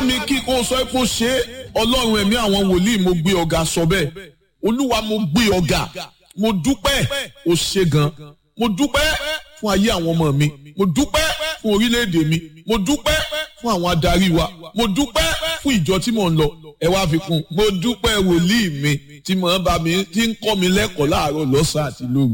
mi kí kó sọ pé ó ṣe é ọlọ́run ẹ̀mí àwọn wòlíì mo gbé ọ̀gá sọ bẹ́ẹ̀ olúwa mo gbé ọ̀gá mo dúpẹ́ ó ṣe gan mo dúpẹ́ fún ayé àwọn ọmọ mi mo dúpẹ́ fún orílẹ̀-èdè mi mo dúpẹ́ fún àwọn adarí wa mo dúpẹ́ fún ìjọ tí mò ń lọ ẹ wá fi kún mo dúpẹ́ wòlíì mi tí mò ń bá mi tí ń kọ́ mi lẹ́kọ̀ọ́ láàárọ̀ lọ́sàn-án àti lóru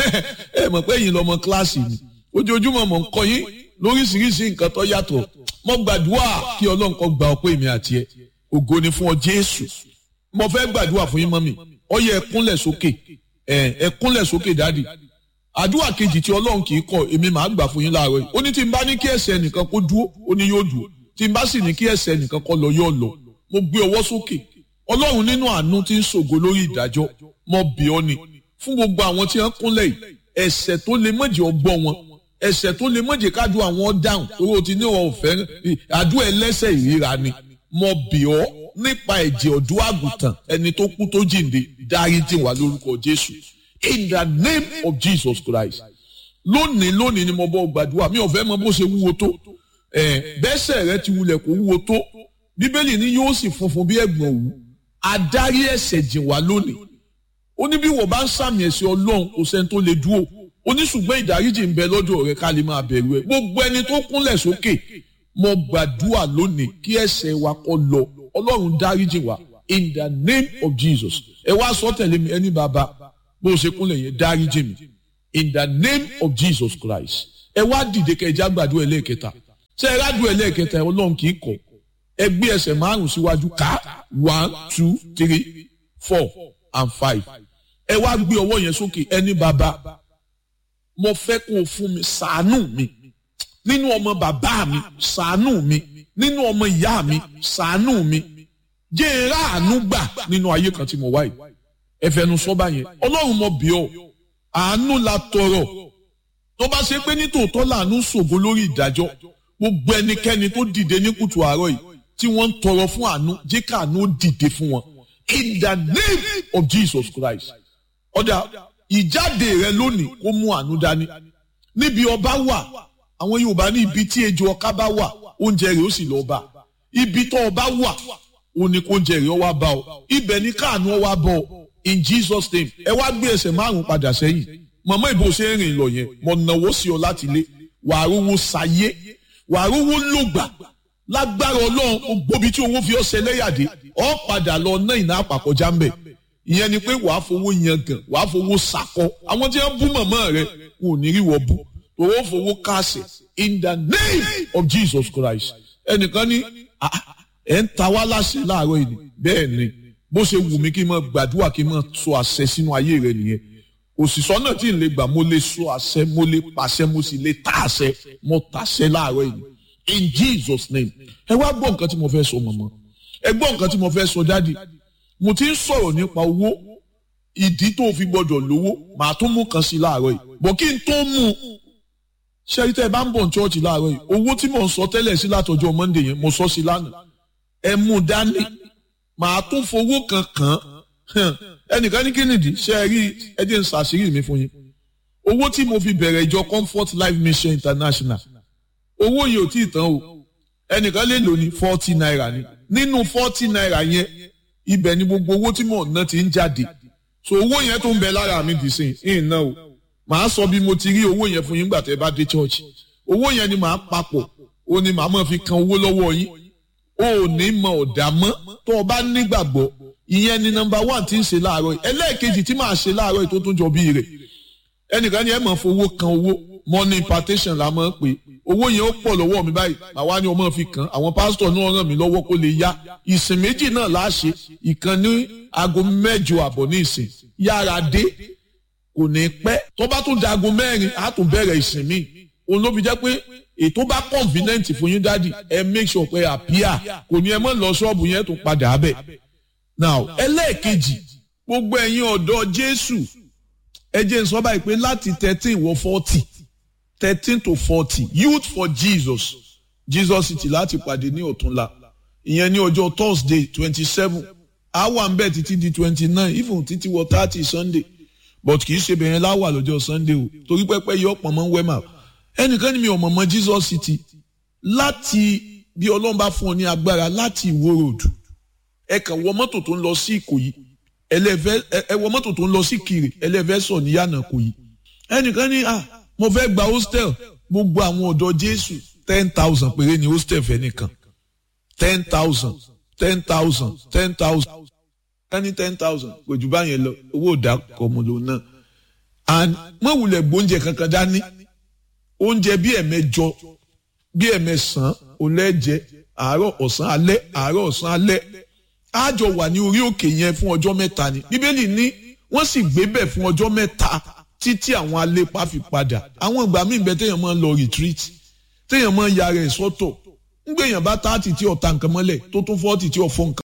ẹ mọ̀ pé yìí lọ́mọ kíláàsì mi ojoojúmọ́ mò ń kọ́ yín lóríṣiríṣi nǹkan tó yàtọ̀ mo gbàdúrà kí ọlọ́run kó gba ọpẹ́ mi àti ẹ ògo ni fún ọ jésù mo fẹ́ gbàdúrà fún yín mọ́mì ó yẹ ẹ kúnlẹ̀ sókè ẹ ẹ kúnlẹ̀ sókè dáàdì àdúrà kejì tí ọlọ́run kì í kọ̀ èmi màá gbà fún yín láàárọ̀ yìí ó ní tí n bá ní kí ẹsẹ̀ nìkan kó dúró ó ní yóò dúró tí n bá sì ní kí ẹsẹ̀ nìkan kó lọ yóò lọ mo gbé ọwọ́ sókè ọlọ́run nínú àánú tí ń ṣògo lórí ìdájọ́ mo bì ọ́ ni fún gbogbo àwọn tí wọ́n kúnlẹ̀ yìí ẹ̀ṣẹ̀ tó lè mọ̀jẹ̀ ọgbọ́n wọn ẹ̀ṣẹ̀ tó lè mọ̀jẹ̀ kájú àwọn dáhùn torí o ti ní wọn ò fẹ́ àdúrà ẹlẹ́ṣẹ̀ ìríra ni mo bì ọ́ nípa ẹ̀jẹ̀ ọ̀dọ́ àgùntàn ẹni tó kú tó jíǹde dáríjì wá lórúkọ Jésù in the name of Jesus Christ lónìí lónìí ni mo bọ́ gbàdúrà mi ò fẹ́ mọ bó ṣe wúwo tó bẹ́sẹ̀ rẹ ti wulẹ̀ kó wúwo tó bíbélì ni yóò sì funfun bí ẹ̀gbọ̀n òwú adarí ẹ̀ṣẹ̀ jìn wá lónìí ó ní bí wọ́n bá ń sàmì ẹ̀ṣẹ̀ ọlọ́run kò sẹ́ni tó lè dúró ó ní ṣùgbọ́n ìdáríjì ń bẹ lọ́dọ̀ rẹ ká lè máa bẹ̀rù ẹ̀ gbogbo ẹni tó kúnlẹ̀ sókè mo gbàdúrà lónìí kí ẹ̀ṣẹ̀ wa kó lọ ọlọ́run dáríjì wá in the name of Jesus ẹ wá sọ tẹ̀lé mi ẹni bàbá bó o ṣe kúnlẹ̀ yẹn dáríjì mi in the name of Jesus Christ ẹ wá dìde kẹjá gbàdúrà ẹlẹ́ẹ̀kẹta ṣé ẹ rádùn ẹlẹ́ẹ̀kẹta ọlọ́run kì í kọ̀ ẹ gbé ẹsẹ̀ márùn síwájú ká one two three four and five ẹ wá gbé ọwọ́ yẹn sókè ẹni bàbá mo fẹ́ kó o fún mi ṣàánú mi nínú ọmọ bàbá mi ṣàánú mi nínú ọmọ ìyá mi ṣàánú mi jẹ́ ẹ̀rá àánú gbà nínú ayé kan tí mo wá yìí ẹ fẹnu sọ báyẹn ọlọ́run mo bì ọ́ àánú la tọrọ tó bá ṣe pé nítòótọ́ làánú ṣògo lórí ìdájọ́ gbogbo ẹnikẹ́ni tó dìde ní kùtù àárọ̀ yìí tí wọ́n ń tọrọ fún àánú jẹ́ káàánú ó dìde fún wọn in the name of Jesus Christ ọ̀dà ìjáde rẹ lónìí kó mú àánú dání níbi ọba wà àwọn Yorùbá ní ibi tí ejò ọká bá wà oúnjẹ rẹ ó sì lọ bá ibi tó ọba wà ó ní kó oúnjẹ rẹ ó wá bá ọ ibẹ̀ ní káàánú ó wá bọ̀ in Jesus name ẹ wá gbé ẹsẹ̀ márùn padà sẹ́yìn mọ̀mọ́ ìbò ṣe ń rìn lọ yẹn mọ̀ nàwó sí ọ láti lé wàá rówó sayé wàá rówó lògbà lágbára ọlọ́run gbogbo tí owó fi ọ̀sẹ̀ lẹ́yàdé ọ̀ padà lọ ná ìná àpàkọjá ń bẹ̀ ìyẹn ni pé wàá fowó yan gàn wàá fowó sakọ àwọn tí wọ́n bú mọ̀mọ́ rẹ wọn ò ní rí wọ́n bú owó fowó káàsì in the name of Jesus Christ ẹnìkan ní ẹ̀ ń ta wá láṣẹ láàárọ̀ yìí bẹ́ẹ̀ ni bó ṣe wù mí kí n máa gbàdúrà kí n máa sọ àṣẹ sínú ayé rẹ nìyẹn òṣìṣọ́ náà tí n lè gbà mo lè sọ àṣẹ mo lè pàṣẹ mo sì lè ta àṣẹ mo tàṣẹ láàárọ̀ yìí in Jesus name ẹ wá gbọ́ nǹkan tí mo fẹ́ sọ mọ̀mọ́ ẹ gbọ́ nǹkan tí mo fẹ́ sọ dádì mo ti ń sọ̀rọ̀ nípa owó ìdí tó fi gbọ́dọ̀ lówó màá tún mú kan sí láàárọ̀ yìí bọ̀ kí n tó mú un ṣẹ́rí tẹ́ ẹ bá ń bọ̀ ní chọ́ọ̀chì láàárọ̀ yìí owó tí mò ń sọ tẹ́lẹ̀ sí látọjọ́ Monday yẹn mo sọ sí lánàá ẹ mú un dání màá tún fowó kan kàn án ẹnìkan ní kínìdí ṣe é rí ẹ jẹ́ n ṣàṣírí mi fún yín owó tí mo fi bẹ̀rẹ̀ ìjọ Comfort Life Mission International owó yìí ò tí ì tán o ẹnìkan lè lò ní forty naira ni nínú forty naira yẹn ibẹ̀ ni gbogbo owó tí mò ń ná ti ń jáde so owó yẹn tó ń bẹ lára mi dì sí ìn náà o màá sọ bí mo ti rí owó yẹn fún yín gbà tẹ́ bá dé church owó yẹn ni màá papọ̀ o ni màá máa fi kan owó lọ́wọ́ yín o ò ní mọ ọ̀dà mọ́ tó o bá nígbàgbọ́ ìyẹn ni nọ́mbà one tí ń ṣe láàárọ̀ yìí ẹlẹ́ẹ̀kejì tí màá ṣe láàárọ̀ yìí tó tún jọ bí rẹ̀ ẹnìkan ni ẹ máa fowó kan owó money impartation la máa ń pè owó yẹn ó pọ̀ lọ́wọ́ mi báyìí àwa ni ọmọ fi kàn àwọn pásítọ̀ náà ràn mí lọ́wọ́ kó lè yá ìsìn méjì náà láṣẹ ìkan ní aago mẹ́jọ àbọ̀ ní ìsìn yára dé kò ní pẹ́ tó bá tún da aago mẹ́rin á tún bẹ̀rẹ̀ ìsìn míì òun ló fi jẹ́ pé ètò bá convenient fún yín dádì ẹ make sure pé àpíà kò ní ẹ mọ́ lọ ṣọ́ọ̀bù yẹn tún padà bẹ̀ now ẹlẹ́ẹ̀kejì gbogbo ẹ̀yin ọ̀dọ́ Jésù ẹ jẹ́ n sọ báyìí pé láti thirteen wọ forty thirteen to forty youth for jesus jesus city láti pàdé ní ọ̀túnla ìyẹn ní ọjọ́ thursday twenty seven àwa ń bẹ̀ títí di twenty nine even títí wọ thirty sunday but kì í ṣe bẹ̀rẹ̀ láwà lọ́jọ́ sunday o torí pẹ́pẹ́ yọ pọ̀ mọ́ wẹ́mà ẹnìkan ní mi ò mọ̀ mọ́ jesus city láti bí ọlọ́run bá fún ọ ní agbára láti ìwó ròdù ẹ kàn wọ mọ́tò tó ń lọ sí ìkòyí ẹlẹ́fẹ́ ẹ wọ mọ́tò tó ń lọ sí kiri ẹlẹ́fẹ́ sọ níyànà ìkòyí ẹnìkan ní à mo fẹ́ gba hostel gbogbo àwọn ọ̀dọ́ jésù ten thousand péré ni hostel fẹ́ nìkan ten thousand ten thousand ten thousand ẹni ten thousand kò jù báyẹn lọ owó ìdá kọmọdé náà and mọ̀ wulẹ̀ gbóúnjẹ kankan dání oúnjẹ bí ẹ̀mẹjọ bí ẹ̀mẹsàn olẹ́jẹ àárọ̀ ọ̀sán alẹ́ àárọ̀ ọ̀sán alẹ́ àjọ wà ní orí òkè yẹn fún ọjọ́ mẹ́ta ni bíbélì ní wọ́n sì gbé bẹ̀ fún ọjọ́ mẹ́ta títí àwọn alépa fi padà àwọn ìgbà míì bẹ téèyàn máa ń lọ retreat téèyàn máa ń yára ẹ̀ sọ́tọ̀ ń gbèyàn bá táàtì tí ọ̀tá nǹkan mọ́lẹ̀ tó tún fọ́ọ̀tì tí ọ̀fọ́ nǹkan.